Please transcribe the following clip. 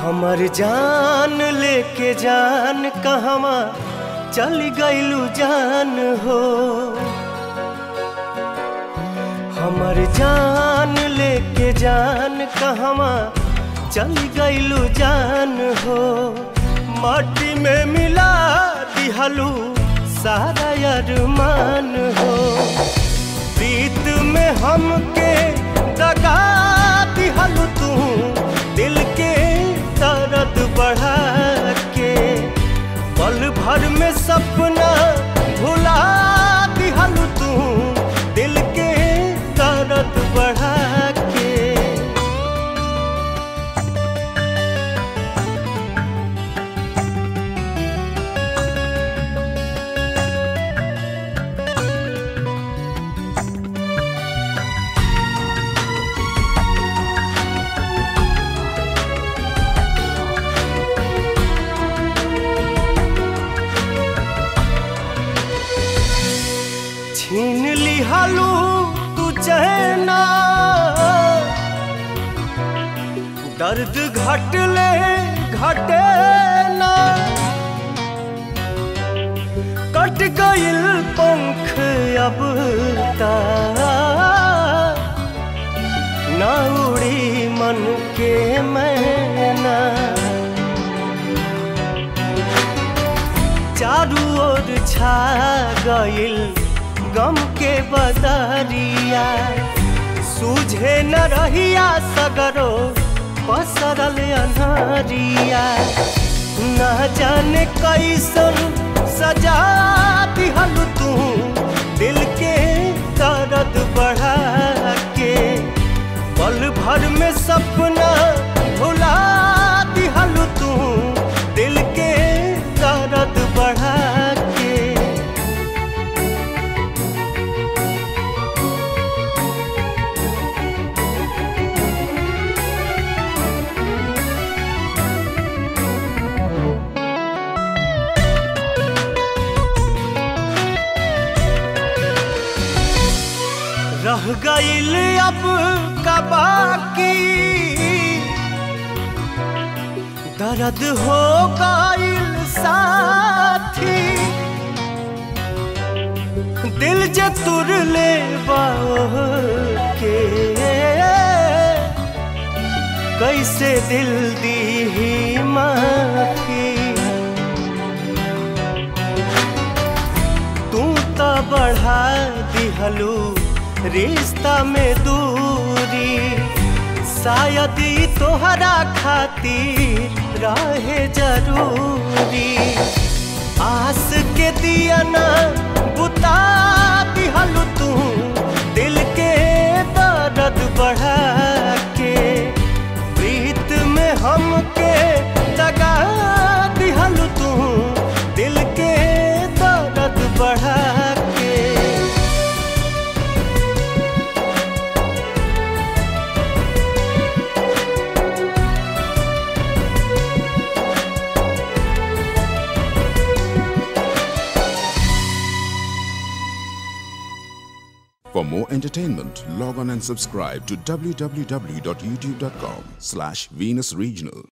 हमर जान लेके जान कहवा चल गइलू जान हो हमर जान लेके जान कहवा चल गइलू जान हो माटी में मिला दिहलू सारा अरमान हो प्रीत में हमके दगा दिहलू तू दिल के दर्द बढ़ा के पल भर में सपना भुला दिहलू तू दिल के दर्द बढ़ा के छीन लिहलू तू चहना दर्द घटले घटे ना कट गइल पंख अब ता ना उड़ी मन के मैना चारू ओर छा गइल गम के बदरिया सूझे न रहिया सगरो पसरल अनहरिया न जाने कैसन सजा दिहल तू दिल के दर्द बढ़ा के पल भर में सपना भुला दिहल तू दिल के दर्द बढ़ा के रह गइल अब का बाकी दर्द हो गइल साथी दिल जे तुर ले के कैसे दिल दी माफी तू तो बढ़ा दिहलू रिश्ता में दूरी शायद ई तोहरा खातिर रहे जरूरी आस के दिया ना बुता दिहलू तू दिल के दर्द बढ़ा के प्रीत में हमके दगा दिहलू तू दिल के दर्द बढ़ा के For more entertainment, log on and subscribe to www.youtube.com slash Venus Regional.